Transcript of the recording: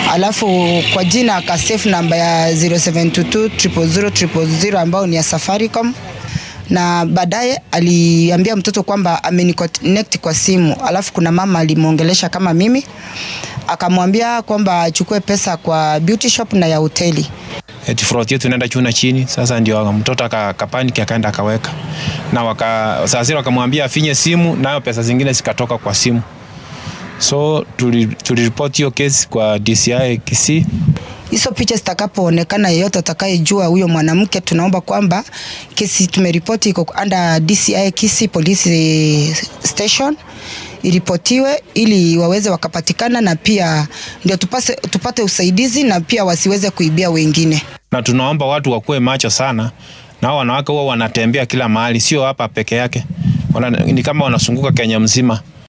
alafu kwa jina akasave namba ya 0722 000 000 ambao ni ya Safaricom na baadaye aliambia mtoto kwamba ameniconnect kwa simu, alafu kuna mama alimwongelesha kama mimi, akamwambia kwamba achukue pesa kwa beauty shop na ya hoteli. eti front yetu inaenda chuna chini. Sasa ndio mtoto akapaniki akaenda akaweka na waka, sasa wakamwambia afinye simu, nayo pesa zingine zikatoka kwa simu. So tuliripoti hiyo kesi kwa DCI Kisii. Hizo picha zitakapoonekana, yeyote atakayejua huyo mwanamke, tunaomba kwamba kesi tumeripoti iko under DCI Kisii Police Station iripotiwe ili waweze wakapatikana, na pia ndio tupase, tupate usaidizi na pia wasiweze kuibia wengine. Na tunaomba watu wakuwe macho sana, na wanawake huwa wanatembea kila mahali, sio hapa peke yake, wana, ni kama wanazunguka Kenya mzima.